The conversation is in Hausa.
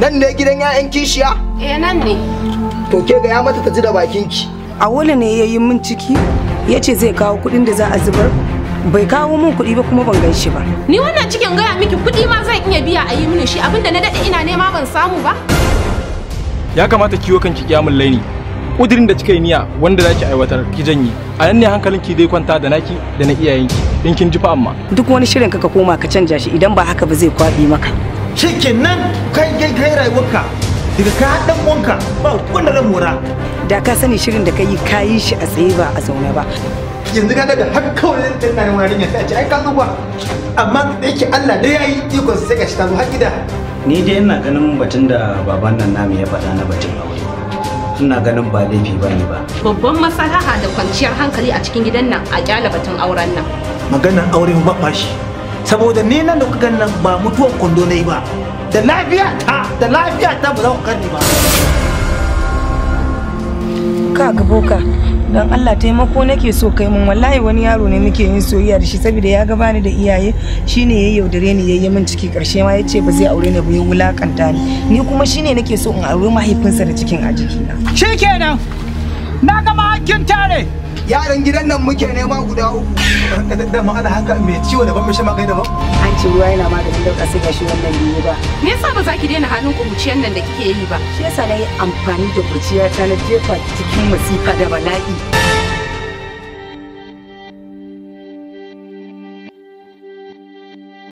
nan ne gidan 'ya'yan kishiya Eh nan ne. to ke ga ya mata ta ji da bakinki Awolu ne ya yi min ciki ya ce zai kawo kuɗin da za a zubar bai kawo min kuɗi ba kuma ban gan shi ba. Ni wannan cikin gaya miki kuɗi ma zan iya biya a yi mini shi abinda na daɗe ina nema ban samu ba. ya kamata kiwo kanki kiyamun laini kudirin da kika yi niyya wanda zaki aiwatar ki janye a nan ne hankalinki dai kwanta da naki da na iyayenki in kin ji fa amma Duk wani shirin ka ka koma ka canja shi idan ba haka ba zai kwaɓi maka. shikenan kai kai kai rayuwarka daga ka dan wanka ba wanda zan mora Da ka sani shirin da ka yi ka yi shi a tsaye ba a zaune ba. yanzu ka daga har kawai zan tana ne wani sai a ce ai ka zo ba amma da yake Allah dai yayi ikon sai ka shi ta zo har gida ni dai ina ganin batun da baban nan namu ya faɗa na batun aure ina ganin ba laifi ba ne ba Babban maslaha da kwanciyar hankali a cikin gidan nan a kyala batun auren nan. maganar aure ba fashi saboda ni nan da kuka gan nan ba mutuwan kwando na yi ba da lafiya ta da lafiya ta ba za ku karni ba Ka ga boka don Allah taimako nake so kai mun wallahi wani yaro ne muke yin soyayya da shi saboda ya ga bani da iyaye shine ya yaudare ni yayi min ciki karshe ma yace ba zai aure ni ba ya wulakanta ni ni kuma shine nake so in aure mahaifinsa da cikin a jikina. shikenan na gama hakkin tare yaran gidan nan muke nema guda uku da ma ana haka mai ciwo da ban mai shan magani da ba An ce ruwa yana maganin dauka sai gashi wannan biyu ba. Me yasa ba za ki daina hannun kuruciyar nan da kike yi ba? Shi yasa na yi amfani da kurciya ta na jefa cikin masifa da bala'i.